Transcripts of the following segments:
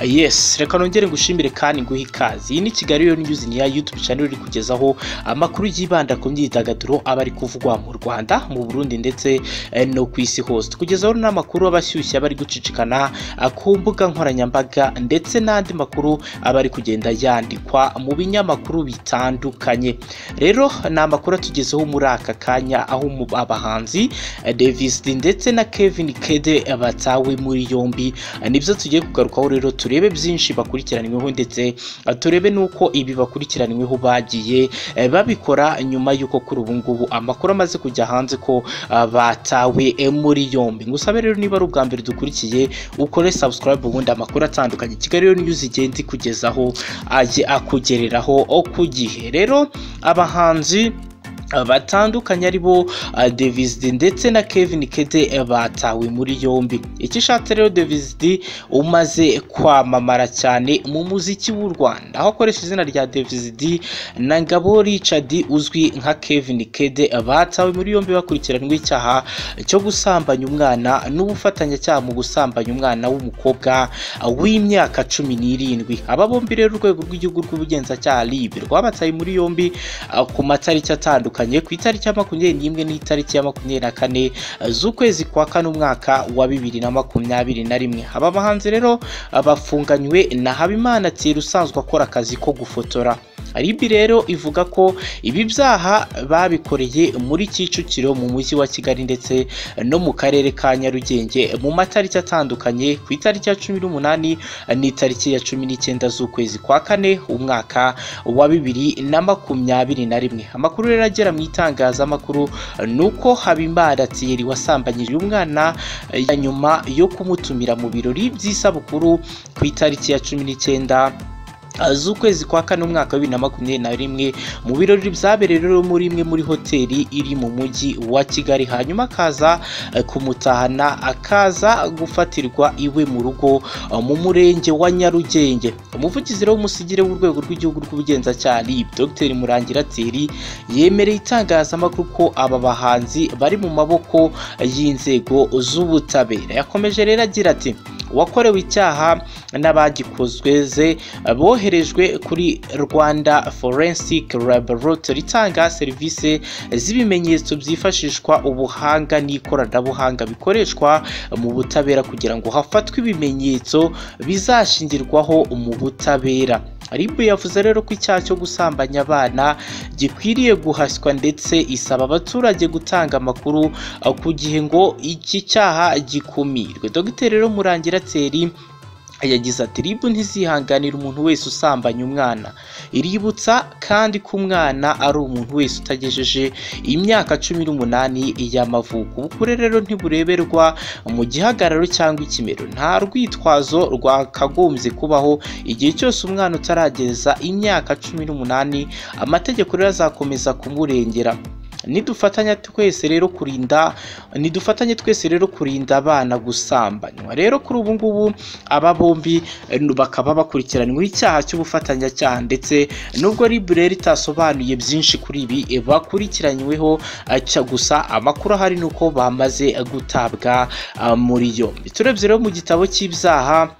yes reka nongere ngushimire kandi nguhe ikaze iyi ni kigali rero niyuzi niya yutubu cyane iri kugezaho amakuru yibanda ku myidagaduro aba ari kuvugwa mu rwanda mu burundi ndetse eh, no ku isi hose kugezaho n'amakuru aba ashyushye aba ari gucicikana ah, ku mbuga nkoranyambaga ndetse n'andi makuru aba ari kugenda yandikwa mu binyamakuru bitandukanye rero ni amakuru atugezeho muri aka kanya aho mu- abahanzi eh, davis ndetse na kevin kede eh, batawe muri yombi Eh, nibyo tugiye kugarukaho rero turebe byinshi bakurikiranyweho ndetse eh, turebe n'uko ibi bakurikiranyweho bagiye eh, babikora nyuma y'uko kuri ubu ngubu amakuru amaze kujya hanze ko ah, batawe eh, muri yombi ngusabe rero niba ari ubwa mbere dukurikiye ukore subscribe ubundi amakuru atandukanye kigali rero niyo zigenda ikugezaho ajye akugereraho o ku gihe rero abahanzi ah, batandukanye aribo ah, Davis D ndetse na Kevin Kede eh, batawe muri yombi iki ishatse rero Davis D umaze kwamamara cyane mu muziki w'u Rwanda aho akoresha izina rya Davis D na Ngabo Richard uzwi nka Kevin Kede eh, batawe muri yombi bakurikiranywe icyaha cyo gusambanya umwana n'ubufatanyacyaha mu gusambanya umwana w'umukobwa ah, w'imyaka cumi n'irindwi aba bombi rero urwego rw'igihugu rw'ubugenzacyaha RIB rwabataye muri yombi ah, ku matariki atandukanye ku itariki ya makumyabiri n'imwe n'itariki ya makumyabiri na kane ah, z'ukwezi kwa kane umwaka wa bibiri na makumyabiri na rimwe aba bahanzi rero ah, bafunganywe na habimana thierry usanzwe akora akazi ko gufotora RIB rero ivuga ko ibi byaha babikoreye muri Kicukiro mu mujyi wa Kigali ndetse no mu karere ka Nyarugenge mu matariki atandukanye ku itariki ya cumi n'umunani n'itariki ya cumi n'icyenda z'ukwezi kwa kane umwaka wa bibiri na makumyabiri na rimwe amakuru rero agera mu itangazamakuru ni uko habimana thierry wasambanyije umwana eh, ya nyuma yo kumutumira mu birori by'isabukuru ku itariki ya cumi n'icyenda ah, z'ukwezi kwa kane umwaka wa bibiri na makumyabiri na rimwe mu birori byabereye rero muri imwe muri hoteli iri mu mujyi wa kigali hanyuma akaza eh, kumutahana akaza gufatirwa iwe mu rugo eh, mu murenge wa nyarugenge umuvugizi rero w'umusigire w'urwego rw'igihugu rw'ubugenzacyaha RIB dr murangira thierry yemereye itangazamakuru ko aba bahanzi bari mu maboko y'inzego z'ubutabera yakomeje rero agira ati uwakorewe icyaha n'abagikozweze boherejwe kuri rwanda forensic laboratory itanga serivisi z'ibimenyetso byifashishwa ubuhanga n'ikoranabuhanga bikoreshwa mu butabera kugira ngo hafatwe ibimenyetso bizashingirwaho mu butabera RIB yavuze rero ko icyaha cyo gusambanya abana gikwiriye guhaswa ndetse isaba abaturage gutanga amakuru ah, ku gihe ngo iki cyaha gikumirwe dogiteri rero murangira tseri yagize ati ribu ntizihanganira umuntu wese usambanya umwana iributsa kandi ko umwana ari umuntu wese utagejeje imyaka cumi n'umunani y'amavuko ubukure rero ntibureberwa mu gihagararo cyangwa ikimero nta rwitwazo rwakagombye kubaho igihe cyose umwana utarageza imyaka cumi n'umunani amategeko rero azakomeza kumurengera nidufatanya twese rero kurinda nidufatanye twese rero kurinda abana gusambanywa rero kuri ubu ngubu aba bombi eh, bakaba bakurikiranyweho icyaha cy'ubufatanyacyaha ndetse nubwo ribure itasobanuye byinshi kuri ibi eh, bakurikiranyweho eh, cya gusa amakuru ahari ni uko bamaze eh, gutabwa ah, muri yombi turebye rero mu gitabo cy'ibyaha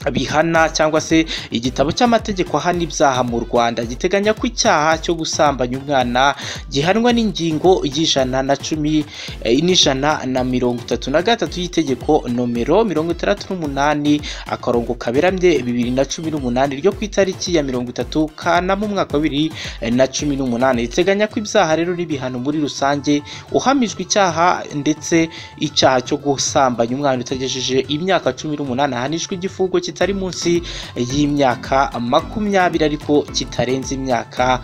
bihana cyangwa se igitabo cy'amategeko ahana ibyaha mu Rwanda giteganya ko icyaha cyo gusambanya umwana gihanwa n'ingingo y'ijana na cumi eh, n'ijana na mirongo itatu na gatatu y'itegeko nomero mirongo itandatu n'umunani akarongo kaberamye bibiri na cumi n'umunani ryo ku itariki ya mirongo itatu kanama umwaka wa bibiri eh, na cumi n'umunani riteganya ko ibyaha rero n'ibihano muri rusange uhamijwe icyaha ndetse icyaha cyo gusambanya umwana utagejeje imyaka cumi n'umunani ahanishwa igifungo kitari munsi y'imyaka makumyabiri ariko kitarenze imyaka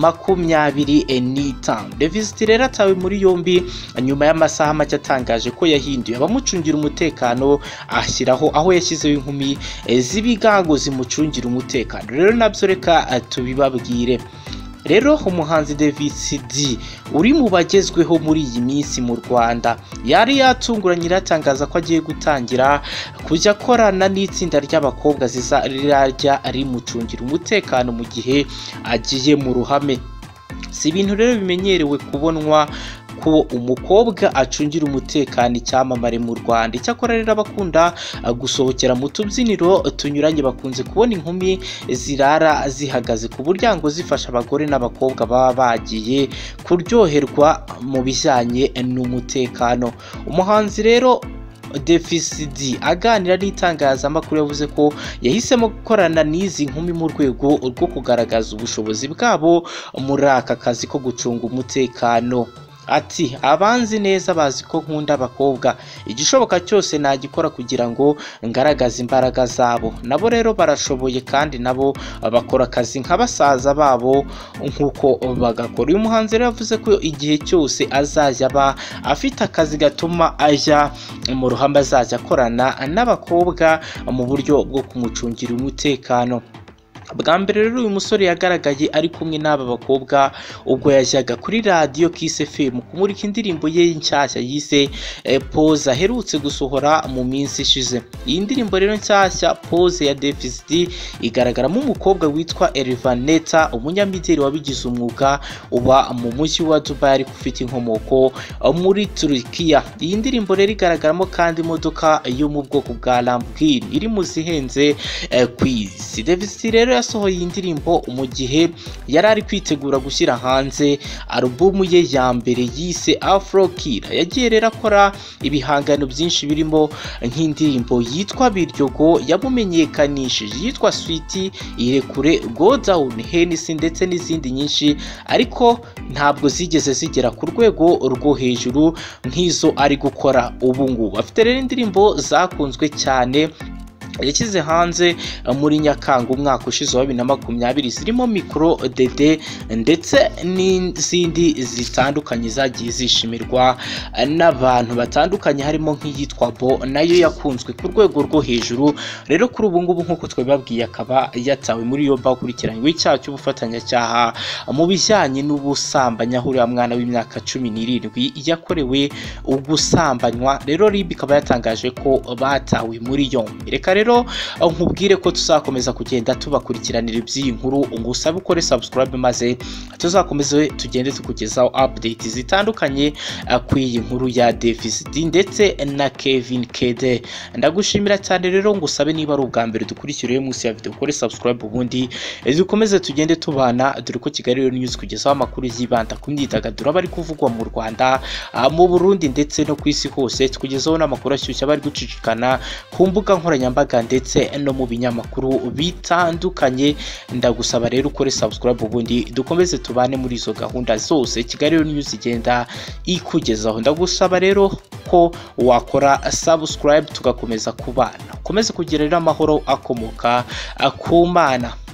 makumyabiri n'itanu devisiti rero atawe muri yombi nyuma y'amasaha make atangaje ko yahinduye abamucungira umutekano ashyiraho aho yashyizeho inkumi eh, z'ibigango zimucungira umutekano rero nabyo reka eh, tubibabwire rero umuhanzi Davis D uri mu bagezweho muri iyi minsi mu Rwanda yari yatunguranye iratangaza ko agiye gutangira kujya akorana n'itsinda ry'abakobwa zizajya rimucungira umutekano mu gihe agiye mu ruhame si ibintu rero bimenyerewe kubonwa ko umukobwa acungira umutekano icyamamare mu rwanda icyakora rero abakunda gusohokera mu tubyiniro tunyuranye bakunze kubona inkumi zirara zihagaze ku buryango zifasha abagore n'abakobwa baba bagiye kuryoherwa mu bijyanye n'umutekano umuhanzi rero defisidi aganira n'itangazamakuru yavuze ko yahisemo gukorana n'izi nkumi mu rwego rwo kugaragaza ubushobozi bwabo muri aka kazi ko gucunga umutekano ati abanzi neza bazi ko nkunda abakobwa igishoboka cyose nagikora kugira ngo ngaragaze imbaraga zabo nabo rero barashoboye kandi nabo bakora akazi nka basaza babo nk'uko bagakora uyu muhanzi rero yavuze ko igihe cyose azajya aba afite akazi gatuma ajya mu ruhame azajya akorana n'abakobwa mu buryo bwo kumucungira umutekano bwa mbere rero uyu musore yagaragaye ari kumwe n'aba bakobwa ubwo yajyaga kuri radiyo kise femu kumurika indirimbo ye nshyashya yise poze aherutse gusohora mu minsi ishize iyi ndirimbo rero nshyashya poze ya defisiti igaragaramo umukobwa witwa erivaneta umunyamideli wabigize umwuga uba mu mujyi wa dubai ariko ufite inkomoko muri turukiya iyi ndirimbo rero igaragaramo kandi imodoka yo mu bwoko bwa lamborghini iri mu zihenze ku isi defisiti rero yasohoye iyi ndirimbo mu gihe yari ari kwitegura gushyira hanze alubumu ye ya mbere yise afro kira yagiye rero akora ibihangano byinshi birimo nk'indirimbo yitwa biryogo yamumenyekanishije yitwa switi irekure go down henisi ndetse n'izindi nyinshi ariko ntabwo zigeze zigera ku rwego rwo hejuru nk'izo ari gukora ubu ngubu afite rero indirimbo zakunzwe cyane yashyize hanze muri nyakanga umwaka ushize wa bibiri na makumyabiri zirimo mikoro dede ndetse n'izindi zitandukanye zagiye zishimirwa n'abantu batandukanye harimo nk'iyitwa bo nayo yakunzwe ku rwego rwo hejuru rero kuri ubu ngubu nk'uko twabibabwiye akaba yatawe muri yombi akurikiranyweho icyaha cy'ubufatanyacyaha mu bijyanye n'ubusambanyi aho uriya mwana w'imyaka cumi n'irindwi yakorewe ugusambanywa rero ribi ikaba yatangaje ko batawe muri yombi reka rero nkubwire ko tuzakomeza kugenda tubakurikiranira iby'iyi nkuru ngo usabe ukore subscribe maze tuzakomeze tugende tukugezaho update zitandukanye ku iyi nkuru ya Davis D ndetse na Kevin Kede ndagushimira cyane rero ngo usabe niba ari ubwa mbere dukurikiriye munsi ya video ukore subscribe ubundi dukomeze tugende tubana dore ko Kigali Rero News kugezaho amakuru yibanda ku myidagaduro abari kuvugwa mu Rwanda mu Burundi ndetse no ku isi hose tukugezaho n'amakuru ashyushye abari gucicikana ku mbuga nkoranyambaga nkoranyambaga ndetse no mu binyamakuru bitandukanye ndagusaba rero ukore subscribe ubundi dukomeze tubane muri izo gahunda zose kigali rero news igenda ikugezaho ndagusaba rero ko wakora subscribe tugakomeza kubana ukomeze kugira rero amahoro akomoka ku mana